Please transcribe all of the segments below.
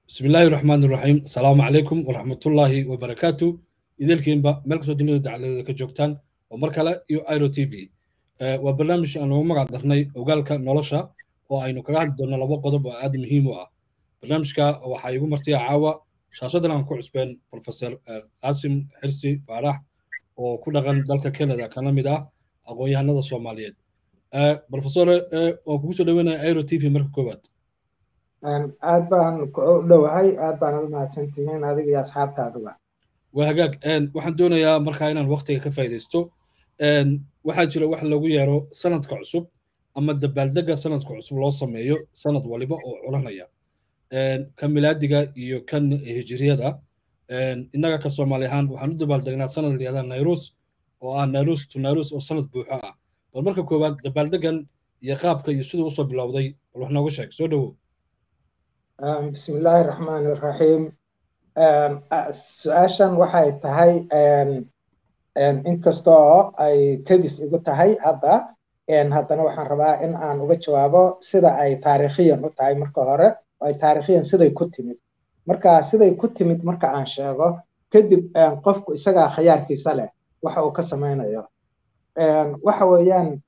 bismi illaahi raxmaan iraxiim asalaamu calaykum waraxmatullaahi wabarakaatu idelkiinba meel kastoo dunida dacaladeeda ka joogtaan oo mar kale iyo iro t v waa barnaamij aan ugu magac darnay ogaalka nolosha oo aynu kaga hadli doonno laba qodob oo aad muhiim u ah barnaamijka waxaa igu martiya caawa shaashadan aan ku cusbeen professor qaasim xirsi faarax oo ku dhaqan dalka canada kana mid ah aqoon-yahanada soomaaliyeed professore waan kugu soo dhaweynaya iro t v marka koowaad aad baan u dhowahay aad baan u mahadsantihiin adiga iyo asxaabtaaduba waa hagaag waxaan doonayaa markaa inaan waktiga ka faa'iidaysto waxaa jira wax lagu yeero sanadka cusub ama dabaaldega sanadka cusub loo sameeyo sanad waliba oo culanaya kan milaadiga iyo kan hijiriyada innaga ka soomaali ahaan waxaan u dabaaldegnaa sanad layihahda nairus oo ah nairus to nairus oo sanad buuxo ah bal marka koowaad dabaaldegan iyo qaabka iyo siduu usoo bilowday bal wax nooga sheeg soo dhowow bismi illaahi raxmaan iraxiim su-aashan waxay tahay inkastoo ay kadis igu tahay hadda haddana waxaan rabaa in aan uga jawaabo sida ay taariikhiyan u tahay marka hore oo ay taariikhiyan siday ku timid marka siday ku timid marka aan sheego kadib qofku isagaa khiyaarkiisa leh waxa uu ka samaynayo waxa weeyaan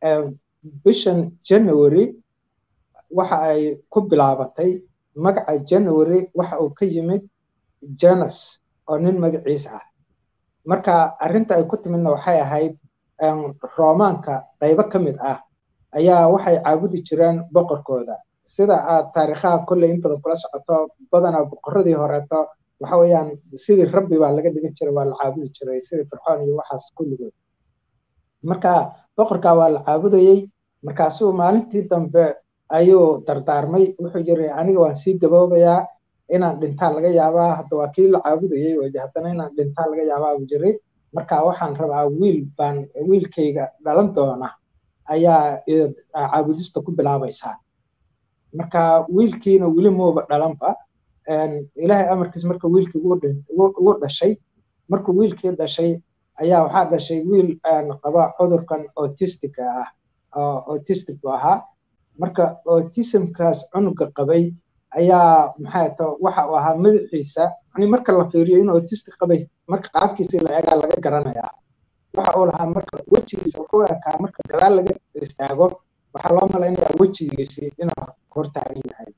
bishan january waxa ay ku bilaabatay magaca january waxa uu ka yimid janus oo nin magaciis ah marka arrinta ay ku timidna waxay ahayd roomaanka qaybo ka mid ah ayaa waxay caabudi jireen boqorkooda sida aad taariikhaha kolley in badan kula socoto badanaa boqorradii horeeto waxa weeyaan sidii rabbi baa laga dhigan jiray waa la caabudi jiray sidii fircoon iyo waxaas kulligood marka boqorkaa waa la caabudayey markaasuu maalintii dambe ayuu dardaarmay wuxuu yiri aniga waan sii gaboobayaa inaan dhintaa laga yaabaa hadda waa kii la caabudayey oo haddana inaan dhintaa laga yaabaa buu jiri marka waxaan rabaa wiil baan wiilkayga dhalan doona ayaa caabudista ku bilaabaysaa marka wiilkiina weli muuba dhalanba ilaahay amarkiis marka wiilkii ugu dhashay markuu wiilkii dhashay ayaa waxaa dhashay wiil qaba cudurkan autistica ah oo autistic buu ahaa marka autismkaas cunuga qabay ayaa maxay to waxa uu ahaa madaxiisa yani marka la fiiriyo in autistic qabay marka qaabkiisa la eegaa laga garanayaa waxa uu lahaa marka wejigiisa wuxuu ekaa marka gadaal laga istaago waxaa loo malaynayaa wejigiisii inuu hortaagan yahay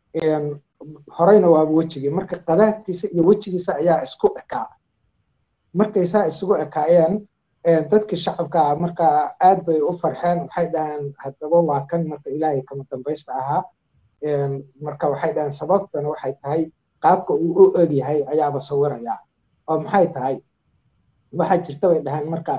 horeyna waaba wejigii marka qadaadkiisa iyo wejigiisa ayaa isku ekaa markay saa isugu ekaayeen dadkii shacabka marka aad bay u farxeen waxay dhaheen haddaba waa kan marka ilaahay kama dambaysta ahaa marka waxay dhaheen sababtana waxay tahay qaabka uu u eg yahay ayaaba sawiraya oo maxay tahay waxaa jirta bay dhaheen marka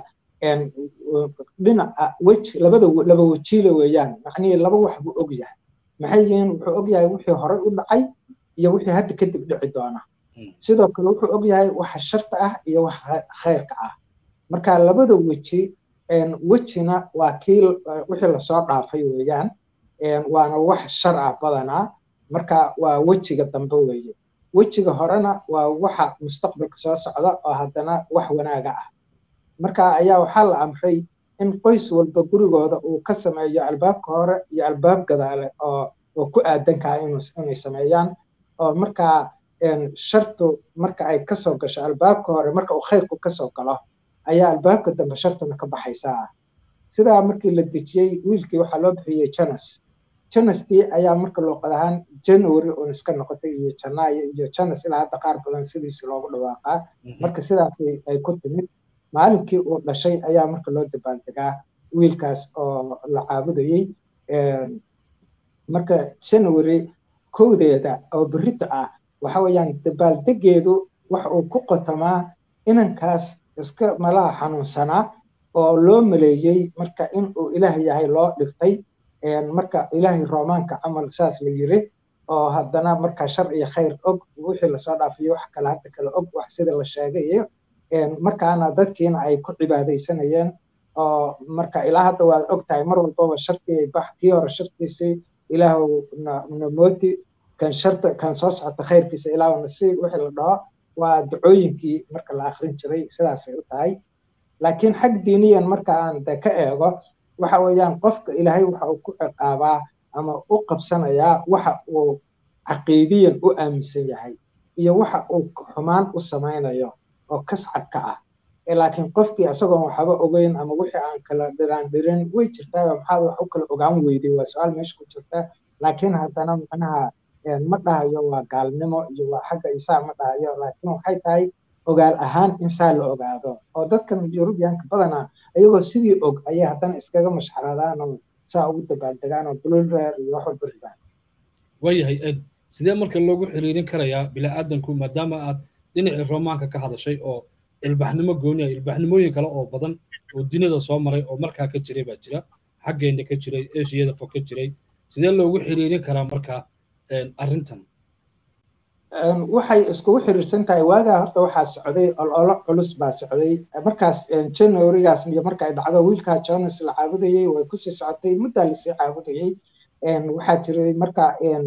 dhinaca weji labada laba wejiile weeyaan macnihii laba wax buu og yahay maxay yihiin wuxuu og yahay wixii horey u dhacay iyo wixii hadda kadib dhici doona sidoo kale wuxuu og yahay waxa sharta ah iyo waxa khayrka ah marka labada weji wejina waa kii wixii lasoo dhaafay weeyaan waana wax shar ah badanaa marka waa wejiga dambe weeye wejiga horena waa waxa mustaqbalka soo socda oo haddana wax wanaaga ah marka ayaa waxaa la amray in qoys walba gurigooda uu ka sameeyo albaabka hore iyo albaab gadaale oo oo ku aadankaa inay sameeyaan oo markaa shartu marka ay kasoo gasho albaabka hore marka uu khayrku kasoo galo ayaa albaabka dambe shartuna ka baxaysaa sidaa markii la dejiyey wiilkii waxaa loo bixiyey janus janustii ayaa marka luuqad ahaan january uun iska noqotay iyo janaayo iyo janus ilaa hadda qaar badan sidiisi loogu dhawaaqaa marka sidaas ay ku timid maalinkii uu dhashay ayaa marka loo dabaaldegaa wiilkaas oo la caabudayey marka january kowdeeda oo berita ah waxa weeyaan dabaaldegeedu waxa uu ku qotamaa inankaas iska malaha xanuunsanaa oo loo maleeyey marka in uu ilaah yahay loo dhigtay marka ilaahay roomaanka camal saas la yiri oo haddana marka shar iyo khayr og wixii lasoo dhaafiyo wax kale hadda kale og wax sida la sheegayo markaana dadkiina ay ku cibaadaysanayeen oo marka ilaa hadda waad og tahay mar walbaba shartii bax kii hore shartiisii ilaahu namooti kan sharta kan soo socota khayrkiisa ilaahu nasiib wixii la dhaho waa ducooyinkii marka la akrin jiray sidaasay u tahay laakiin xag diiniyan marka aan de ka eego waxa weeyaan qofka ilaahay waxa uu ku ciqaabaa ama u qabsanayaa waxa uu caqiidiyan u aaminsan yahay iyo waxa uu xumaan u samaynayo oo kascad ka ah laakiin qofkii isagoon waxba ogeyn ama wixii aan kala dhiraan dhirin way jirtaa maxaad wax u kala ogaan weyday waa su-aal meesha ku jirta laakiin haddana macnaha ma dhahayo waa gaalnimo iyo waa xagga isaa ma dhahayo laakiin waxay tahay ogaal ahaan in saa la ogaado oo dadkan yurubiyaanka badanaa ayagoo sidii og ayay haddana iskaga mashxaradaan oo saa ugu dabaaldegaan oo bulureer iyo wax walba ridaan waayahay ed sidee marka loogu xiriirin karayaa bilaadanku maadaama aad dhinacii romaanka ka hadashay oo ilbaxnimo gooni ah ilbaxnimooyin kale oo badan oo duniyada soo maray oo markaa ka jiray baa jira xaggeena ka jiray eshiyada fog ka jiray sidee loogu xiriirin karaa markaa arrintan waxay iskugu xiriirsan tahay waagaa horta waxaa socday ololo culus baa socday markaas januarygaas iyo marka ay dhacdo wiilkaa jonas la caabudayey way kusii socotay muddaa lasii caabudayey waxaa jiray marka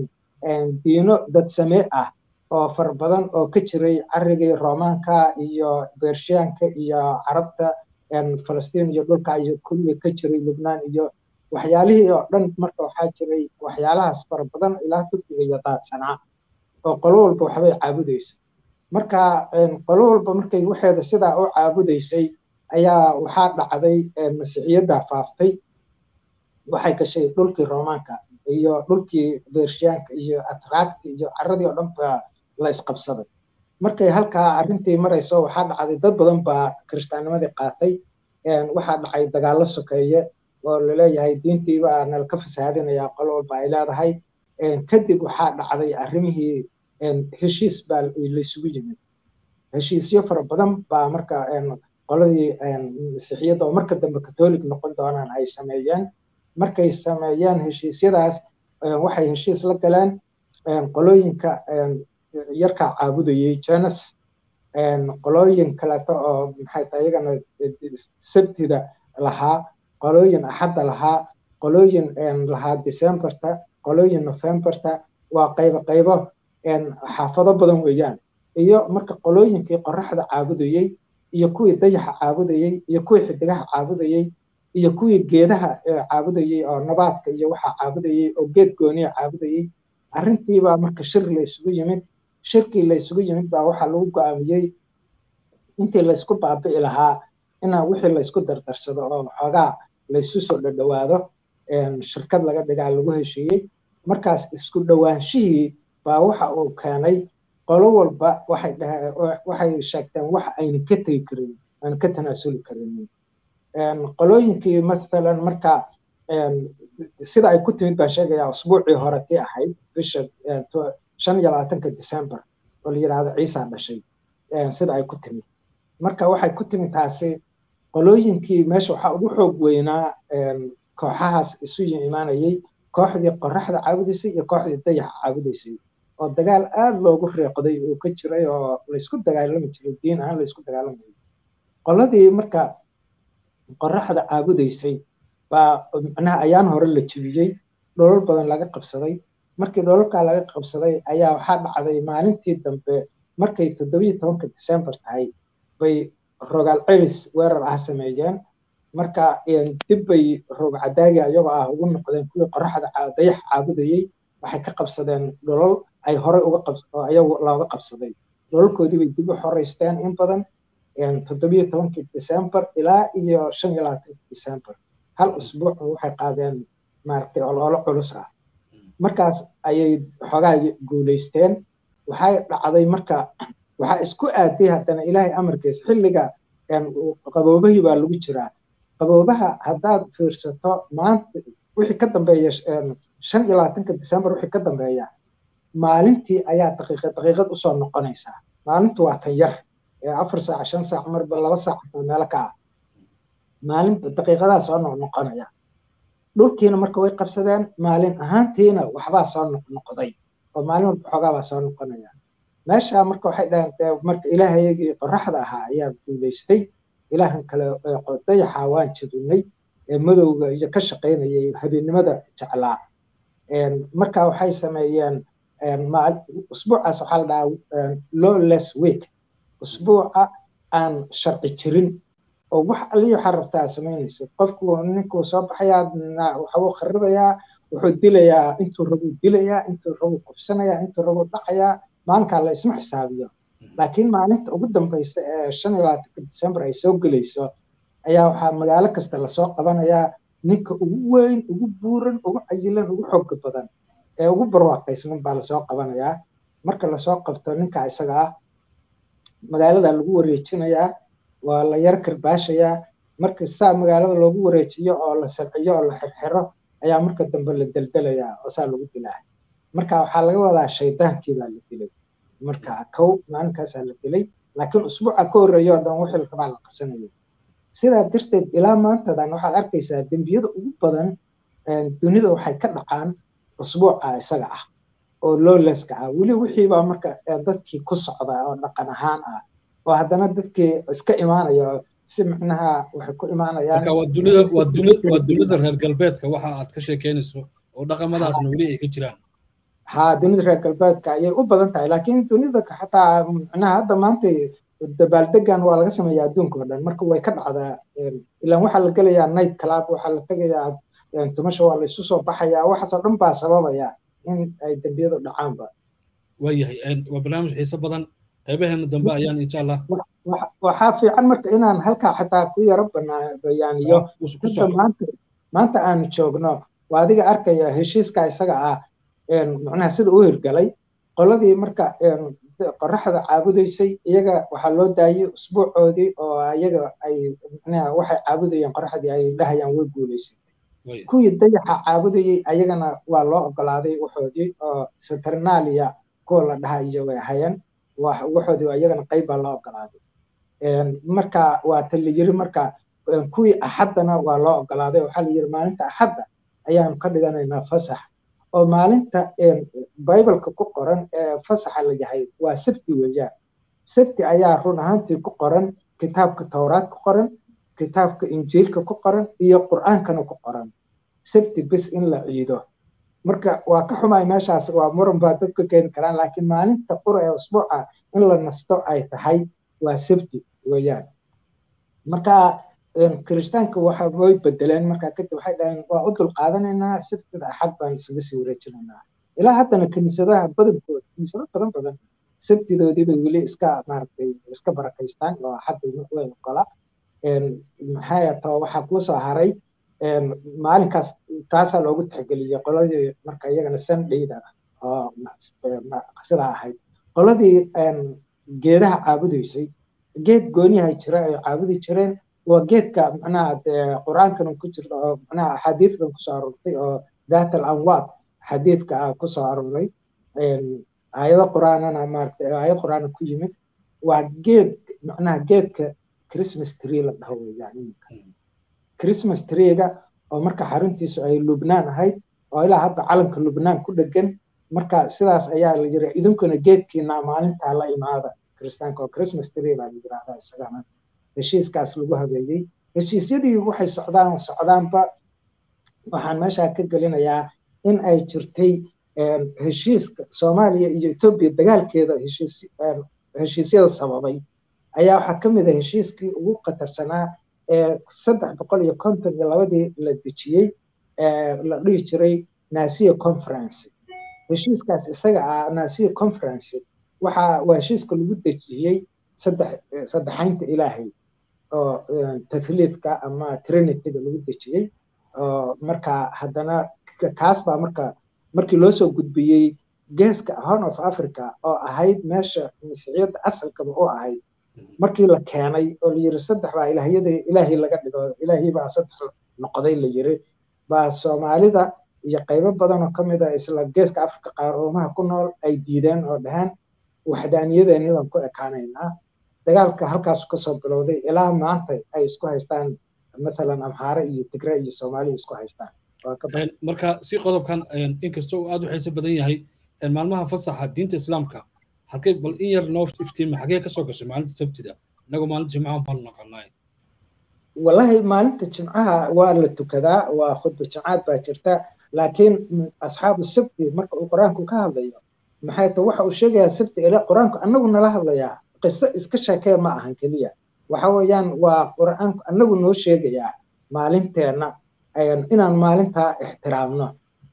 diino dadsame ah oo fara badan oo ka jiray carigii romaanka iyo bershiyaanka iyo carabta falastiin iyo dhulka iyo kulliga ka jiray lubnaan iyo waxyaalihii oo dhan marka waxaa jiray waxyaalahaas fara badan ilaa turkiga iyo daadsanaa oo qolo walba waxbay caabudaysay marka qolo walba markay waxeeda sidaa u caabudaysay ayaa waxaa dhacday masiixiyadda faaftay waxay gashay dhulkii romaanka iyo dhulkii bershiyaanka iyo atraakti iyo caradii oo dhan baa la isqabsaday markay halkaa arrintii marayso waxaa dhacday dad badan baa kiristaanimadii qaatay waxaa dhacay dagaallo sokeeye oo laleeyahay diintiiba nalka fasaadinaya qolo walba ay leedahay kadib waxaa dhacday arrimihii heshiis baa laysugu yimid heshiisyo fara badan baa marka qoladii masiixiyadda oo marka dambe catholic noqon doonaan ay sameeyeen markay sameeyeen heshiisyadaas waxay heshiis la galeen qolooyinka yarkaa caabudayey janus qolooyin kaleeto oo maxay tahay iyagana sabtida lahaa qolooyin axadda lahaa qolooyin lahaa decemberta qolooyin novemberta waa qaybo qaybo xaafado badan weeyaan iyo marka qolooyinkii qoraxda caabudayey iyo kuwii dayaxa caabudayey iyo kuwii xidigaha caabudayey iyo kuwii geedaha caabudayey oo nabaadka iyo waxaa caabudayey oo geed gooniya caabudayey arrintiibaa marka shir la isugu yimid shirkii la isugu yimid baa waxaa lagu go'aamiyey intii laysku baabi'i lahaa inaa wixii laysku dardarsado oo xoogaa laysu soo dhadhowaado shirkad laga dhigaa lagu heshiiyey markaas isku dhowaanshihii baa waxa uu keenay qolo walba waxay dhaheen waxay sheegteen wax ayna ka tegi karin aan ka tanaasuli karin qolooyinkii mathalan marka sida ay ku timid baan sheegayaa usbuucii hore tii ahayd bisha shan iyo labaatanka december oo la yidhaahdo ciisa dhashay sida ay ku timid marka waxay ku timid taasi qolooyinkii meesha waxaa ugu xoog weynaa kooxahaas isu imaanayey kooxdii qoraxda caabudaysay iyo kooxdii dayaxa caabudaysay oo dagaal aad loogu riiqday uu ka jiray oo laysku dagaalami jiray diin ahaan laysku dagaalamayay qoladii marka qoraxda caabudaysay baa macnaha ayaan hore la jebiyey dholol badan laga qabsaday markii dholalkaa laga qabsaday ayaa waxaa dhacday maalintii dambe markay toddobiyo tobanka december tahay bay rogaal celis weerar ah sameeyeen marka dib bay roog cadaagi ayagoo ah ugu noqdeen kuwii qoraxda dayax caabudayey waxay ka qabsadeen dholol ay horey uga ayagu looga qabsaday dholalkoodii bay dib u xoreysteen in badan toddobiyo tobankii december ilaa iyo shan iyo labaatankii december hal usbuuc waxay qaadeen maaragtay ololo culus ah markaas ayay xoogaa guulaysteen waxay dhacday marka waxaa isku aaday haddana ilaahay amarkiis xilliga qaboobahii baa lagu jiraa qaboobaha haddaad fiirsato maanta wixii ka dambeeya shan iyo labaatanka december wixii ka dambeeya maalintii ayaa daqiiqad daqiiqad usoo noqonaysaa maalintu waa tan yar afar saac shan saac marba laba saac meelo ka ah maalin daqiiqadaa soo noqnoqonaya dhulkiina marka way qabsadeen maalin ahaantiina waxbaa soo noqnoqday oo maalin walba xoogaabaa soo noqonaya meesha marka waxay dhaheen marka ilaahayagii qoraxda ahaa ayaa guulaystay ilaahan kale dayaxa waan jebinay ee madowga iyo ka shaqaynayay habeennimada jeclaa marka waxay sameeyeen usbuucaas waxaa la dhahaa lawless week usbuuca aan sharci jirin oo wax alii waxaa rabtaa samaynaysid qofku ninkuu soo baxayaa waxbuu kharibayaa wuxuu dilayaa intuu rabuu dilayaa intuu rabuu kufsanayaa intuu rabuu dhacayaa maalinkaa la isma xisaabiyo laakiin maalinta ugu dambaysa ee shan iyo labaatanka december ay soo gelayso ayaa waxaa magaalo kasta lasoo qabanayaa ninka ugu weyn ugu buuran ugu cayilan ugu xooga badan ee ugu barwaaqaysnan baa lasoo qabanayaa marka lasoo qabto ninka isaga ah magaalada lagu wareejinayaa waa la yar karbaashayaa marka saa magaalada loogu wareejiyo oo la salciyo oo la xirxiro ayaa marka dambe la deldelayaa oo saa lagu dilaa marka waxaa laga wadaa shaydaankii baa la dilay marka kow maalinkaasaa la dilay laakiin usbuuca ka horreeya oo dhan wixii rabaa la qasanayay sidaa darteed ilaa maantadan waxaad arkaysaa dembiyada ugu badan dunida waxay ka dhacaan usbuuca isaga ah oo lowleska ah weli wixiibaa marka dadkii ku socda oo dhaqan ahaan ah oo haddana dadkii iska imaanaya si macnaha waxay ku imaanayaan waa dunida waa dunida waa dunida reer galbeedka waxa aad ka sheekeynayso oo dhaqamadaasna weli ay ka jiraan ha dunida reer galbeedka ayay u badan tahay laakiin dunida xataa macnaha hadda maanta dabaaldegan waa laga sameeyaa adduunka oo dhan marka way ka dhacdaa ilaan waxaa la gelayaa night club waxaa la tegayaa tumasha waa la isu soo baxayaa waxaasoo dhan baa sababaya in ay dembiyadu dhacaanba waayahay waa barnaamij xiise badan qaybaheena dambe ayaan insha allah waxaa fiican marka inaan halkaa xataa ku yaro bayaaniyo inta maanta maanta aanu joogno waa adiga arkaya heshiiska isaga ah macnaha sida u hirgalay qoladii marka qoraxda caabudaysay iyaga waxaa loo daayey usbuucoodii oo iyaga ay macnaha waxay caabudayeen qoraxdii ay dhahayaan way guulaysatay kuwii dayaxa caabudayey ayagana waa loo ogolaaday waxoodii oo saturnalia kuwa la dhaha iyo way ahayeen waxoodii iyagana qayb baa loo ogolaaday marka waa ta la yiri marka kuwii axaddana waa loo ogolaaday waxaa la yiri maalinta axadda ayaanu ka dhiganaynaa fasax oo maalinta bibleka ku qoran ee fasaxa la yahay waa sabti weeyaan sabti ayaa run ahaantii ku qoran kitaabka towraad ku qoran kitaabka injiilka ku qoran iyo qur'aankana ku qoran sabti bis in la ciido marka waa ka xumay meeshaas waa muran baa dadku keeni karaan laakiin maalinta qura ee usbuuca in la nasto ay tahay waa sabti weeyaan marka kiristaanka waxa way bedeleen marka kadib waxay dhaheen waa u dulqaadanaynaa sabtida axad baan isaga sii wareejinaynaa ilaa haddana kiniisadaha badankooda kiniisado badan badan sabtidoodii bay weli iska maaragtay iska barakaystaan oo axadda way ogola maxaa too waxaa kuu soo haray maalinkaas taasaa loogu tixgeliyey qoladii marka iyagana sundayda oo sidaa ahayd qoladii geedaha caabudaysay geed gooniyaha jira ay caabudi jireen waa geedka macnaha qur-aankana ku jirta oo macnaha axaadiidkan kusoo aroortay oo daat al anwaad xadiidka ah kusoo arooray aayado qur-aanana maaragtay aayad qur-aana ku yimid waa geed macnaha geedka christmas tree la dhaho weeyaan iminka christmas treega oo marka xaruntiisu ay lubnaan ahayd oo ilaa hadda calanka lubnaan ku dhegan marka sidaas ayaa la yiri idinkuna geedkiina maalintaa la imaada kiristaanka oo christmas tree baa la yirahdaa isagana heshiiskaas lagu habeeyey heshiisyadii waxay socdaan socdaanba waxaan meeshaa ka gelinayaa in ay jirtay heshiiska soomaaliya iyo etoobiya dagaalkeeda heshiisyada sababay ayaa waxaa ka mid a heshiiskii ugu khatarsanaa ee saddex boqol iyo konton iyo labadii la dejiyey la dhihi jiray nasiya conference heshiiskaas isaga ah nasiya conference waxa waa heshiiska lagu dejiyey saddex saddexaynta ilaahay oo tathliidka ama trinityga lagu dejiyey oo marka haddana kaas baa marka markii loo soo gudbiyey geeska horn of africa oo ahayd meesha masiixiyadda asalkaba u ahayd markii la keenay oo la yiri saddex baa ilaahyada ilaahay laga dhigo ilaahay baa saddex noqday la yiri baa soomaalida iyo qaybo badan oo ka mid ah isla geeska africa qaaroomaha ku nool ay diideen oo dhaheen waxdaaniyadeeni baan ku ekaanaynaa dagaalka halkaas kasoo bilowday ilaa maanta ay isku haystaan mathalan amhaare iyo tigre iyo soomaaliya isku haystaan marka si qodobkan inkastoo uu aad u xiise badan yahay maalmaha fasaxa diinta islaamka halkay bal in yar noo iftiima xagee kasoo gashay maalinta sabtida inagoo maalinta jimcaha baanu naqanay wallahi maalinta jimcaha waa la tukadaa waa khudba jimcaad baa jirta laakiin asxaabu sabti marka uu qur-aanku ka hadlayo maxay ta waxa uu sheegayaa sabti ile qur-aanku annagu nala hadlayaa qiso iska sheekee ma ahan keliya waxa weeyaan waa qur-aanku annagu noo sheegayaa maalinteenna inaan maalintaa ixtiraamno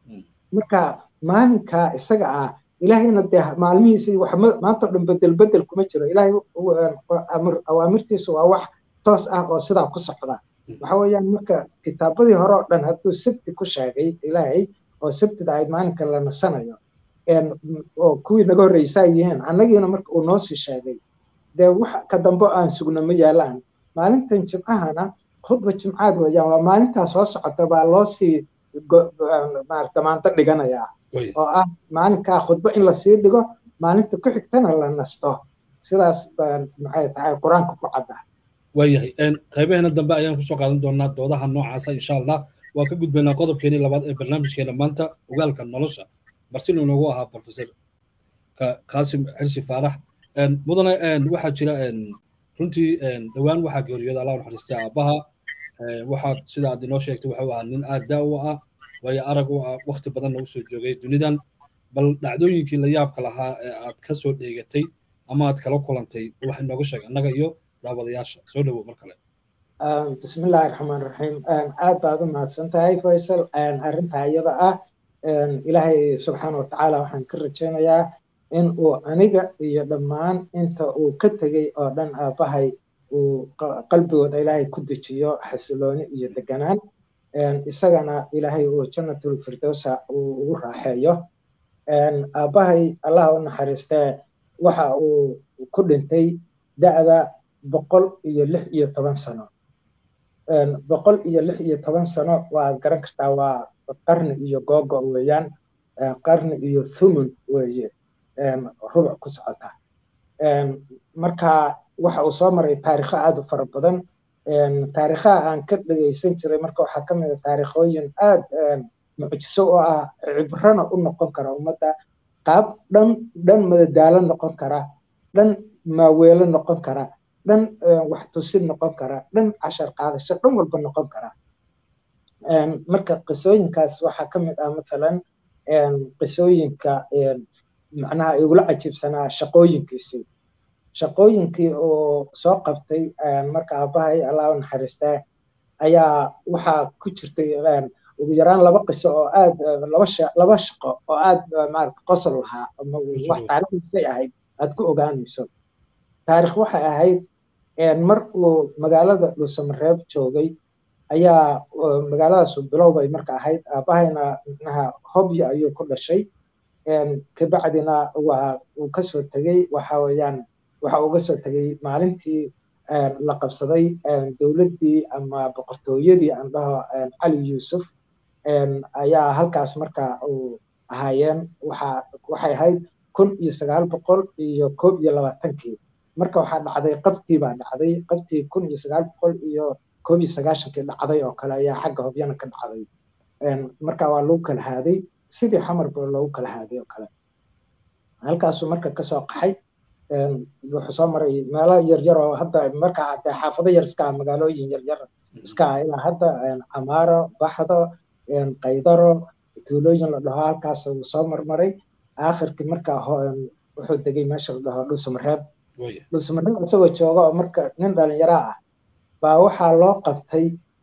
marka maalinka isaga ah ilaahayna dee maalmihiisii wax maanta o dhan bedel bedel kuma jiro ilaahay awaamirtiisu waa wax toos ah oo sidaa ku socda waxa weeyaan marka kitaabadii hore oo dhan hadduu sabti ku sheegay ilaahay oo sabtida ahayd maalinka la nasanayo oo kuwii naga horreysaa yihiin annagiina marka uu noo sii sheegay dee wax ka dambe aan sugno ma yaalaan maalintan jimcahana khudba jimcaad weeyaan waa maalintaa soo socota baa loo sii damaanto dhiganayaa oo ah maalinkaa khudbo in lasii dhigo maalinta ku xigtana la nasto sidaas maxay tahay qur-aanka ku cadda waayahay qaybaheena dambe ayaan kusoo qaadan doonaa doodaha noocaasa insha allah waa ka gudbaynaa qodobkeenii labaad ee barnaamijkeena maanta ogaalka nolosha martina inoogu ahaa professor qaasim xirsi faarax mudane waxaa jira runtii dhowaan waxaa geeriyooda allah naxariistay aabbaha waxaad sida aad inoo sheegtay wuxuu ahaa nin aad daa u ah waayo arag u ah waqti badanna usoo joogay dunidan bal dhacdooyinkii la yaabka lahaa ee aad ka soo dheegatay ama aad kala kulantay wax inooga sheeg annaga iyo daawadayaasha soo dhowow mar kale بسم الله الرحمن الرحيم aad baad u mahadsan tahay faysal arrintaa iyada ah ilaahay subxaana watacaala waxaan ka rajaynayaa in uu aniga iyo dhammaan inta uu ka tegey oo dhan aabbahay uu qalbigooda ilaahay ku dejiyo xasilooni iyo deganaan isagana ilaahay uu jannatul firdowsa uu ugu raaxeeyo aabbahay allah u naxariistee waxa uu ku dhintay da'da boqol iyo lix iyo toban sano boqol iyo lix iyo toban sano waad garan kartaa waa qarni iyo googo weeyaan qarni iyo thumun weeye rubuc ku socota marka waxa uu soo maray taarikho aad u fara badan taarikhaha aan ka dhegaysan jiray marka waxaa ka mid a taarikhooyin aad mucjiso oo ah cibrana u noqon kara ummadda qaab dhan dhan madadaalo noqon kara dhan maaweelo noqon kara dhan wax tusid noqon kara dhan cashar qaadasho dhan walba noqon kara marka qisooyinkaas waxaa ka mid ah mathalan qisooyinka macnaha igula cajiibsanaa shaqooyinkiisii shaqooyinkii uu soo qabtay marka aabbahay allah u naxariistaa ayaa waxaa ku jirtay ugu yaraan laba qiso oo aad laba laba shaqo oo aad maarata qosol lahaa ama wax taariikhdiisay ahayd aad ku ogaanayso taarikh waxay ahayd mar uu magaalada dhuusamareeb joogay ayaa magaaladaasu bilowbay marka ahayd aabahayna micnaha hobya ayuu ku dhashay kabacdina waa uu kasoo tegey waxa weeyaan waxa uga soo tegey maalintii la qabsaday dowladdii ama boqortooyadii aan dhaho cali yuusuf ayaa halkaas marka uu ahaayeen waxa waxay ahayd kun iyo sagaal boqol iyo koob iyo labaatankii marka waxaa dhacday qabtii baa dhacday qabtii kun iyo sagaal boqol iyo koob iyo sagaashankii dhacday oo kale ayaa xagga hobyana ka dhacday marka waa lagu kala haaday sidii xamarba loogu kala haaday oo kale halkaasuu marka kasoo qaxay wuxuu soo maray meelo yaryar oo hadda marka dee xaafado yar iska ah magaalooyin yaryar iska ah ilaa hadda camaaro baxdo qaydaro tuulooyin la dhaho halkaas uu soo marmaray aakhirkii marka wuxuu degay meesha la dhaho dhuusamareeb dhuusamareeb isagoo jooga oo marka nin dhalinyaro ah baa waxaa loo qabtay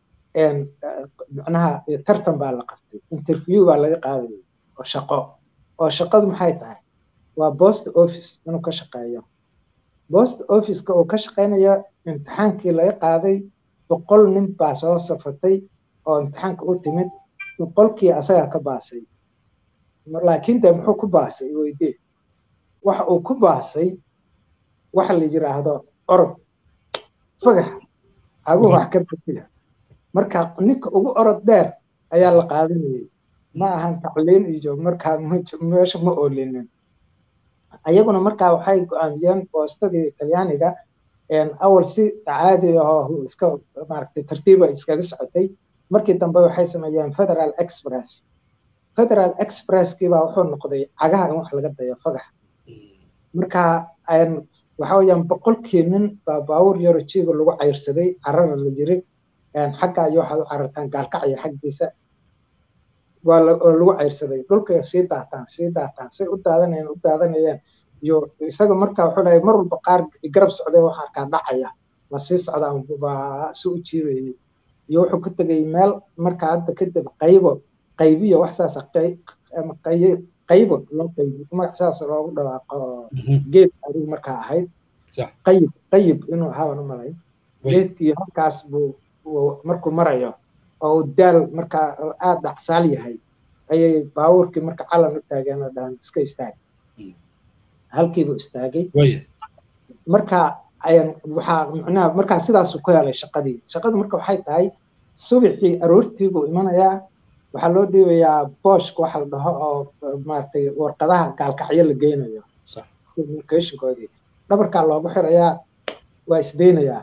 macnaha tartan baa la qabtay interview baa laga qaadayay oo shaqo oo shaqadu maxay tahay waa post office inuu ka shaqeeyo post officeka uu ka shaqeynayo imtixaankii laga qaaday boqol nin baa soo safatay oo imtixaanka u timid boqolkii asagaa ka baasay laakiin de muxuu ku baasay weydee waxa uu ku baasay waxa la yiraahdo orod fagax abuu wax ka bedela marka ninka ugu orod dheer ayaa la qaadanayay ma ahan tacliin iyo markaa meesha ma oolinin ayaguna markaa waxay go-aamiyeen boostadii talyaaniga awal si caadi ahoo iska maaragtay tartiiba iskaga socotay markii dambe waxay sameeyeen federal express federal expresskiibaa wuxuu noqday cagaha in wax laga dayo fagax marka waxa weeyaan boqolkii nin baa baawur yaro jiiga lagu cayrsaday carara la yiri xagga iyo waxaad u carartaan gaalkacya xaggiisa waa lagu cayrsaday dhulka sii daataan sii daataan say u daadanayeen u daadanayeen iyo isaga marka wuxuu dhahay mar walba qaar garab socday waxa arkaa dhacaya la sii socdaan baa si u jiidayay iyo wuxuu ku tegay meel marka hadda kadib qaybo qaybiyo wax saas ama qaybo loo qaybo magac saas loogu dhawaaqo geed adigu markaa ahayd qayib qayib inuu ahaa u malay geedkii halkaas buu markuu marayo oo daal markaa aad dhacsaal yahay ayay baabuurkii marka calan u taageen oo dhahan iska istaag halkiibuu istaagay marka waxaa macnaha markaa sidaasuu ku helay shaqadii shaqadu marka waxay tahay subaxii aroortii buu imanayaa waxaa loo dhiibayaa booshka waxa la dhaho oo maaragtay warqadaha gaalkacyo la geynayo communicationkoodii dhabarkaa loogu xirayaa waa isdaynayaa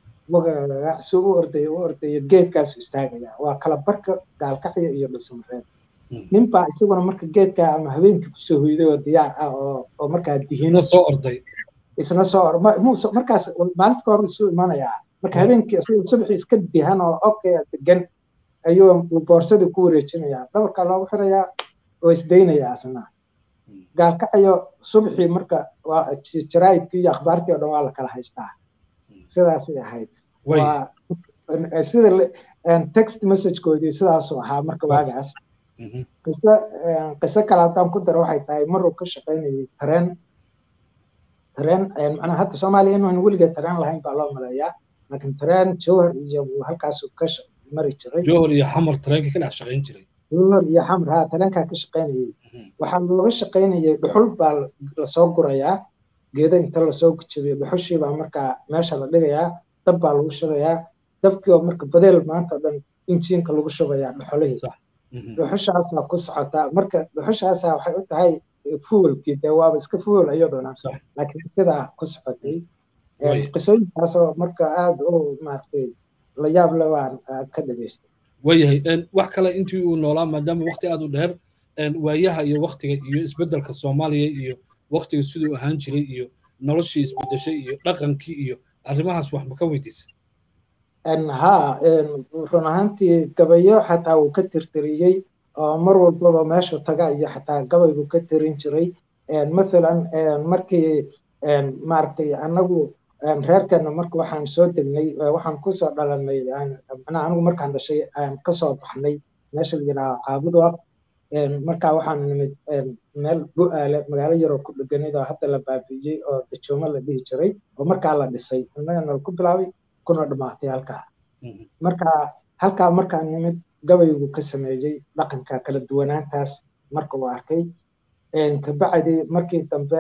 si u ordayo u ordayo geedkaasu istaagayaa waa kala barka gaalkacyo iyo dhulsamareed ninbaa isaguna marka geedka ama habeenkii kusoo hoyday oo diyaar ah oo oo markaa dihino soo orday isna soo or markaas maalinta ka hor isuu imanayaa marka habeenkii isagoo subaxii iska dihan oo okay degan ayuu boorsadii ku wareejinayaa dhabarkaa loogu xirayaa oo isdaynayaa asna gaalkacayo subaxii marka waa jaraa'idkii iyo akhbaartii oo dhan waa la kala haystaa sidaasay ahayd waa sida text messagekoodii sidaasuu ahaa marka waagaas qiso qiso kale haddaan ku daro waxay tahay maruu ka shaqaynayay tareen tareen macnaha hadda soomaaliya inuun weligeed tareen lahayn baa loo maleeyaa laakiin tareen jowhar iyo halkaasuu ka mari jiray jowhar iyo xamar tareenka ka dhex shaqayn jiray jowhar iyo xamar ha tareenkaa ka shaqaynayay waxaa looga shaqaynayay dhuxul baa lasoo gurayaa geeda inta lasoo gujabiyo dhuxushii baa markaa meesha la dhigayaa dab baa lagu shubayaa dabkii oo marka badeel maanta oo dhan injiinka lagu shubayaa dhuxulihii dhuxushaasaa ku socotaa marka dhuxushaasaa waxay u tahay fuwelkii dee waaba iska fuwel iyaduna laakiin sidaa ku socotay qisooyinkaasoo marka aada u maaragtay la yaab le waan ka dhageystay waayahay wax kale intii uu noolaa maadaama waqti aada u dheer waayaha iyo waktiga iyo isbeddelka soomaaliya iyo waktiga siduu ahaan jiray iyo noloshii isbeddeshay iyo dhaqankii iyo arrimahaas wax ma ka weydiisay ha run ahaantii gabayo xataa wuu ka tirtiriyey oo mar walbaba meeshu taga iyo xataa gabay buu ka tirin jiray mathalan markii maaragtay annagu reerkana marka waxaan soo degnay waxaan kusoo dhalanay macnaha anigu markaan dhashay aan kasoo baxnay meesha la yidhaha caabudo markaa waxaan nimid meel bu-aale magaalo yaroo ku dheganid oo hadda la baabiiyey oo dajoomo la dhihi jiray oo markaa la dhisay innagana ku bilaabay kuna dhamaatay halkaa marka halkaa markaan nimid gabaygu ka sameeyey dhaqanka kala duwanaantaas marka uu arkay kabacdi markii dambe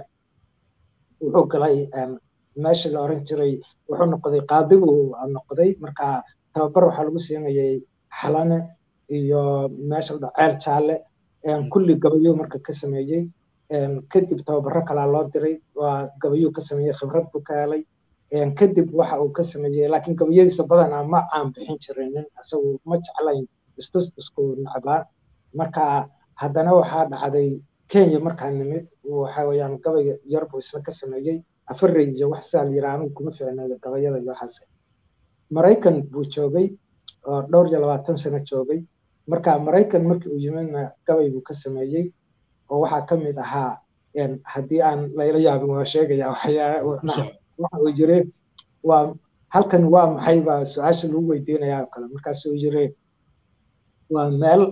wuxuu galay meesha la oran jiray wuxuu noqday qaadigu noqday marka tababar waxaa lagu siinayay xalane iyo meesha la ceel jaalle kulli gabayuu marka ka sameeyey kadib tababaro kalaa loo diray waa gabayuu ka sameeyey khibrad buu ka helay kadib waxa uu ka sameeyey laakiin gabayadiisa badanaa ma caan bixin jirinin isagu ma jeclayn istustusku nacbaa marka haddana waxaa dhacday kenya markaa nimid waxa weeyaan gabayga yar buu isla ka sameeyey afarey iyo wax saa la yiraa anigu kuma ficneeda gabayada iyo waxaas maraykan buu joogay oo dhowr iyo labaatan sano joogay marka maraykan markii uu yimidna gabay buu ka sameeyey oo waxaa ka mid ahaa haddii aan layla yaabin waa sheegaya waxyaala waxa uu yiri waa halkan waa maxay baa su-aasha lagu weydiinayaa oo kale markaasuu yiri waa meel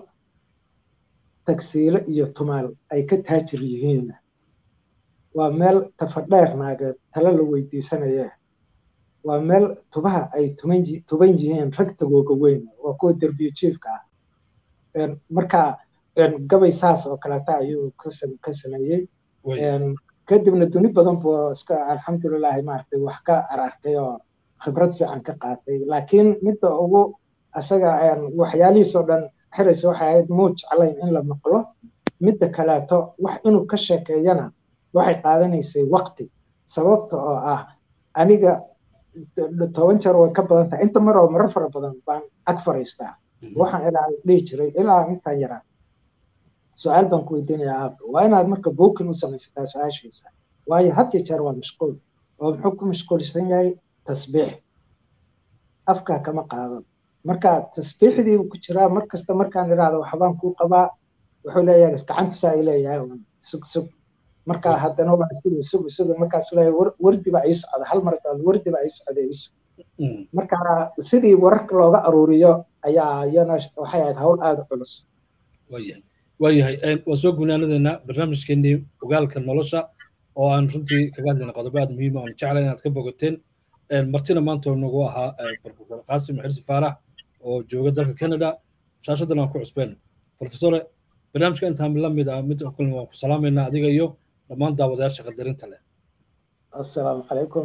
tagsiile iyo tumaal ay ka taajir yihiin waa meel tafadheer naageed tala la weydiisanaya waa meel tubaha ay tuman tuban yihiin rag tagooga weyn waa kuwa derbiye jiifka ah marka gabay saas oo kaleeta ayuu ka sameeyey kadibna duni badan buu iska alxamdulilahi maaragtay wax ka ararkay oo khibrad fiican ka qaatay laakiin midda ugu asaga waxyaalihiisoo dhan xiraysa waxay ahayd muu jeclayn in la maqlo midda kaleeto wax inuu ka sheekeeyana waxay qaadanaysay waqti sababta oo ah aniga toban jeer way ka badan tahay inta mar oo marar fara badan baan ag fariistaa waxaan ilaa dhihi jiray ilaa intaan yaraa su-aal baan ku weydiinayaa aabka waa inaad marka buukin u samaysataa su-aashiisa waayo had iyo jeer waa mashquul oo muxuu ku mashquulsan yahay tasbiix afkaa kama qaadan marka tasbiixdii ku jiraa mar kasta markaan idhaahdo waxbaan kuu qabaa wuxuu leeyahay gacantusaa ay leeyahay sug sug marka haddana waa sugu sugu sugu markaasuu leeyahay wardi baa ii socda hal mar daad wardi baa ii socda ii sug marka sidii wararka looga aruuriyo ayaa iyana waxay ahayd hawl aada culus waayahay waayahay waa soo gunaanadeena barnaamijkeenii ogaalka nolosha oo aan runtii kaga hadlayna qodobo aad muhiim aan jeclay inaad ka bogateen martina maanta nagu ahaa profesor qaasim xirsi faarax oo jooga dalka canada shaashadan aan ku cusbeen profesore barnaamijka intaan la mid ah mid kulmi waan ku salaamaynaa adiga iyo dhammaan daawadayaasha qadarinta leh assalaamu calaykum